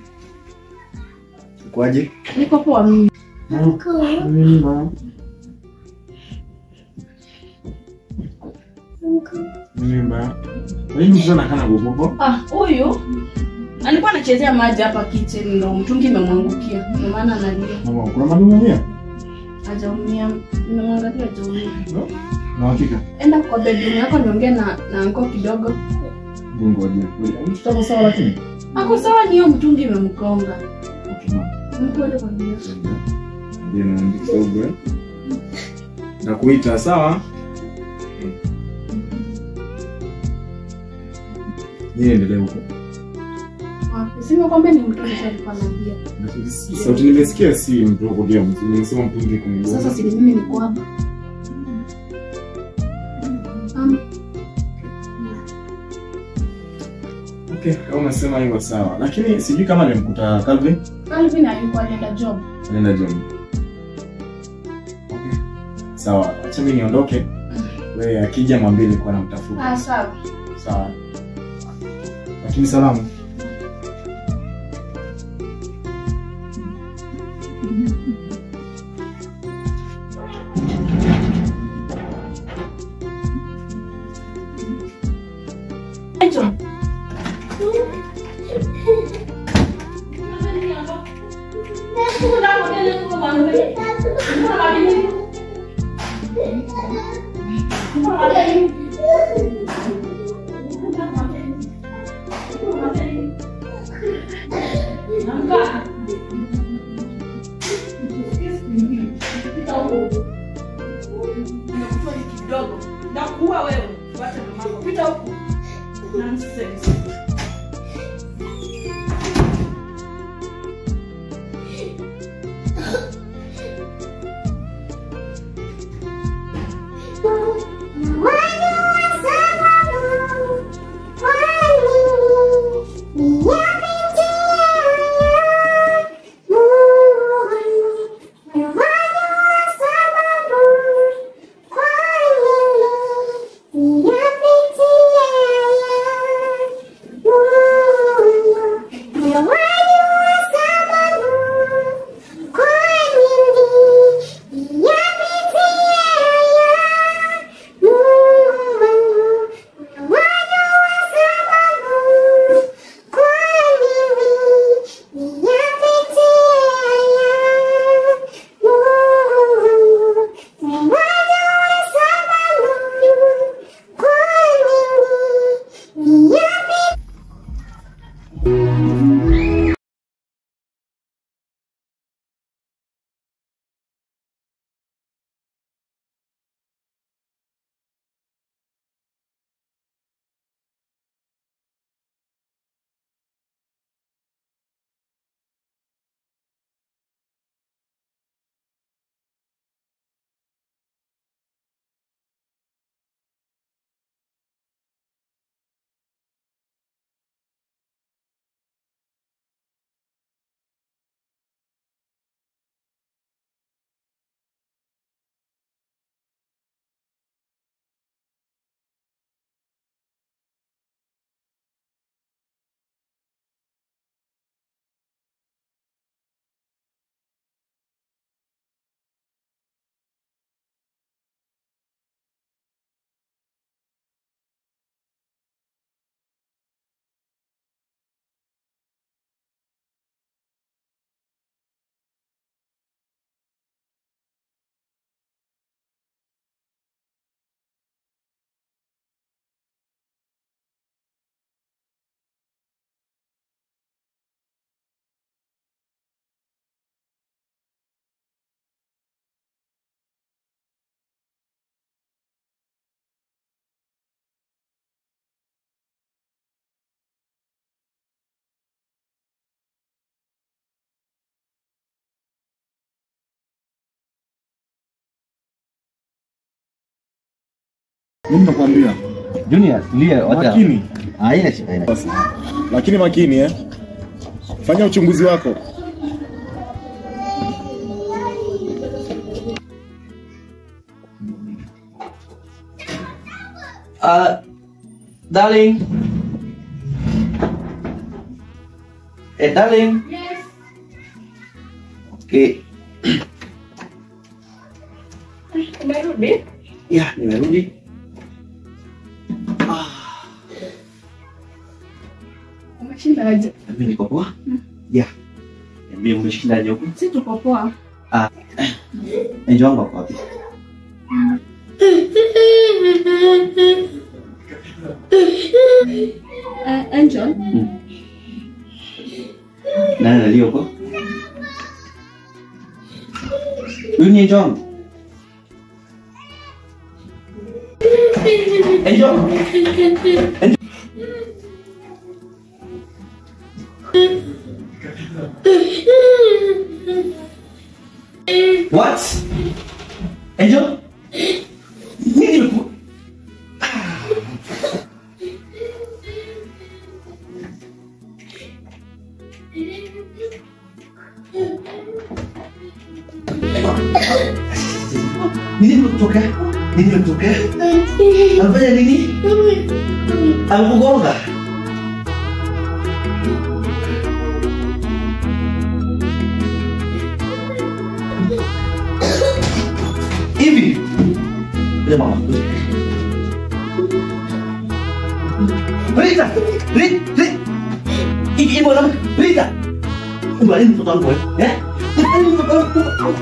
Kwaje? Niko poa mimi. Nini mbaya? Nini mbaya? Wewe mzee anakaa bobobo? Ah, huyu alikuwa anachezea maji hapa kitchen ndo mtungi imemwangukia. Ndio maana analia. Mama, kuna madumu mia? hajaumia nimemwangalia hajaumia Na hakika. enda kwa bedroom yako niongee na na anko kidogo Mungu ajue. Mtoto ako sawa lakini. ako sawa ni hiyo mtungi imemgonga Okay, mama. mkwele kwa nini Ndio naandika kidogo. eh. Nakuita sawa? Yeye endelee huko. wapi sima kwamba ni mtoto tu alikuwa anaambia Sauti nimesikia si mdogo leo. Nimesema mtungi kumgonga. sasa si ni mimi niko hapa Um, Okay, kama unasema hivyo sawa. Lakini sijui kama nimkuta Calvin. Calvin alikuwa anaenda job Anaenda John. Okay. Sawa, acha mimi niondoke. Wewe akija mwambie nilikuwa namtafuta. ah sawa Sawa. Lakini salamu. Hicho. kidogo nakuua wewe wacha mamako pita huku nonsense Mimi nakwambia. Junior, tulia, wacha. Makini. Haina shida, haina shida. Lakini makini eh. Fanya uchunguzi wako. Uh, darling. Eh, darling. Yes. Okay. Umerudi? Ya, nimerudi. Umeshinda aje? Mimi niko poa. Ya. Niambie umeshindaje huko? Si tuko poa. Ah. Angel wangu ako wapi? Uh, Angel, Nani analia huko? Huyu ni Angel wangu. Angel. Angel. What? Angel? Nini imeku- Nini imekutokea? Nini imekutokea? Amefanya nini? Amekugonga? Hivi? Kuja mama. kuja. Rita! Rita! Rita! Hivi hivi mwanamke. Rita! Umbalini mtoto wangu wewe. Eh? Umbalini mtoto wangu.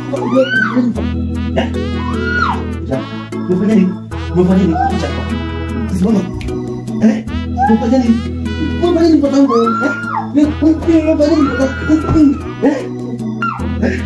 Eh? Kuja. Umefanya nini? Umefanya nini? Kuja hapa. Simama. Eh? Umefanya nini? Umefanya nini mtoto wangu? Eh? Umefanya nini mtoto wangu? Eh? Eh?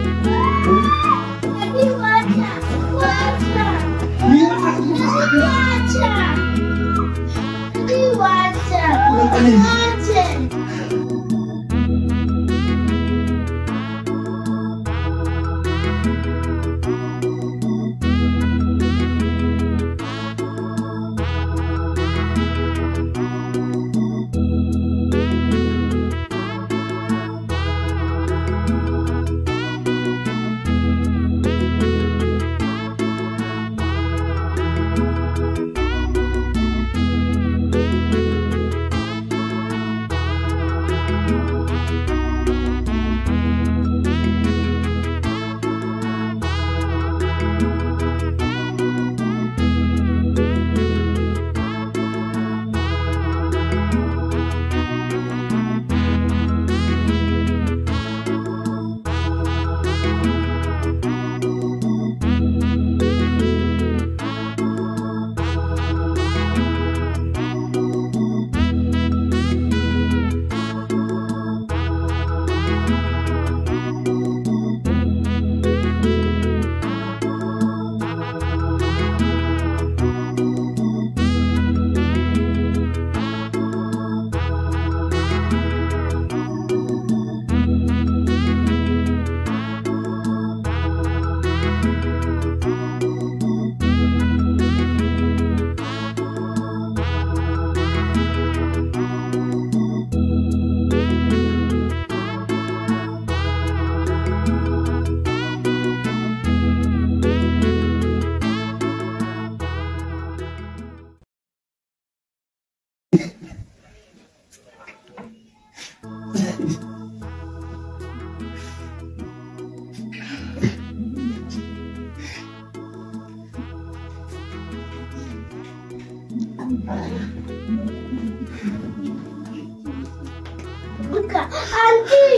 Amka. Auntie!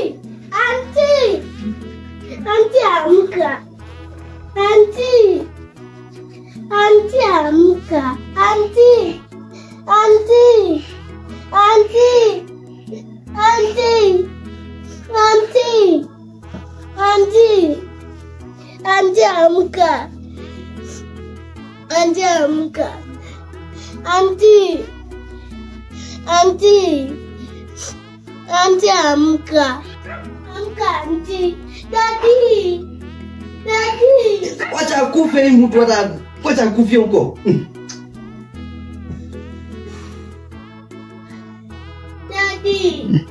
Auntie! Auntie amka. Auntie! Auntie amka. Auntie! Auntie! Auntie! Auntie! Auntie! Auntie! Auntie amka. Auntie amka. Auntie! Auntie! Auntie amka. Amka auntie. Daddy. Daddy. Wacha akufe hii mtu hata wacha akufie huko. Mm. Daddy.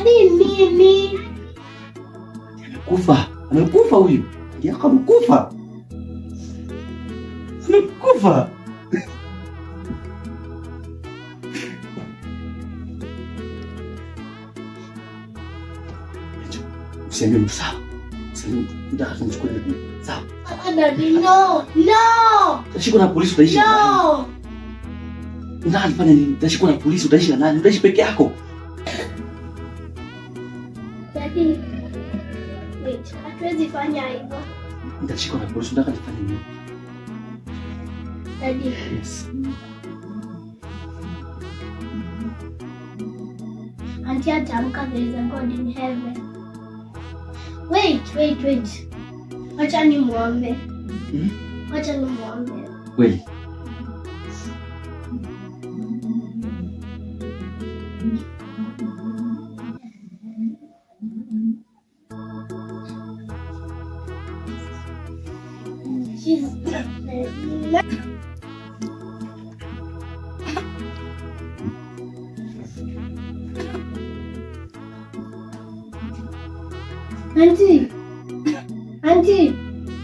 Dadi nini? Kufa. Amekufa huyu. Yako amekufa. Amekufa. Usiambie mtu sawa. Usiambie mtu. Nataka tumchukue bibi. Sawa. Ah, Dadi no. No. Utashikwa na polisi utaishi na nani? No. Unataka nifanye nini? Utashikwa na polisi utaishi na nani? Utaishi peke yako. Dadi. Wait, hatuwezi fanya hivyo. Nitashikwa na polisi unataka nifanye nini? Dadi. Yes. Auntie ataamka there is a God in heaven. Wait, wait, wait. Wacha ni muombe. Hmm? Wacha ni muombe. Kweli. Jesus. Auntie. Auntie.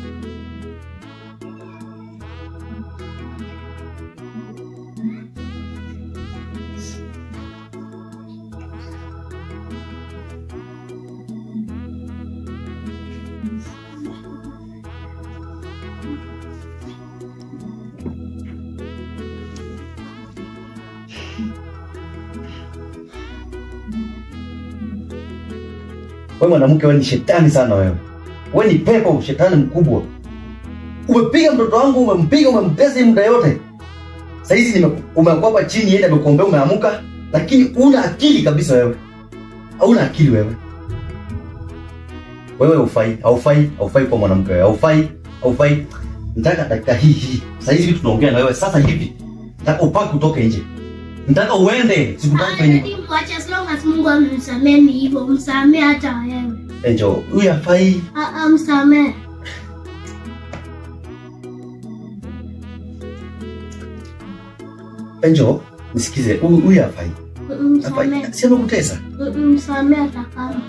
Wewe mwanamke, wewe ni shetani sana wewe. Wewe ni pepo, shetani mkubwa. Umepiga mtoto wangu, umempiga, umemtesa hii muda yote. Sasa hizi nime umekuwa hapa chini, yeye amekuombea, umeamuka, lakini una akili kabisa wewe. Hauna akili wewe. Wewe haufai, haufai, haufai kwa mwanamke wewe. Haufai, haufai. Nataka dakika hii hii. Sasa hizi vitu tunaongea na wewe sasa hivi. Nataka upake utoke nje. Nataka uende, sikutaki kwenye Dadi mwache as long as Mungu amemsamehe ni hivyo. Msamehe hata wewe. Angel. Huyu hafai. Ah, ah, msamehe. Angel, nisikize. Huyu huyu hafai. Mm, Hafai. Msamehe. Si amekutesa. Mm, Msamehe hata kama.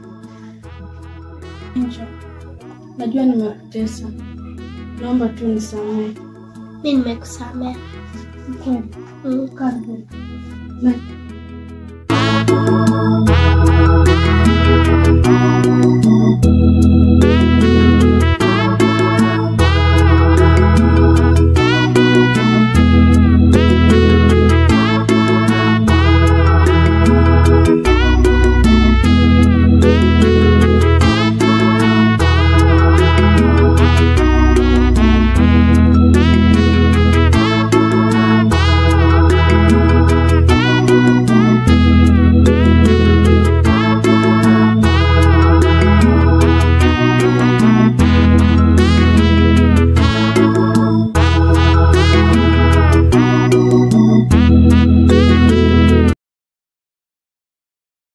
Angel, najua nimekutesa, naomba tu nisamehe. Mi nimekusamehe. Kweli Mm. karibu na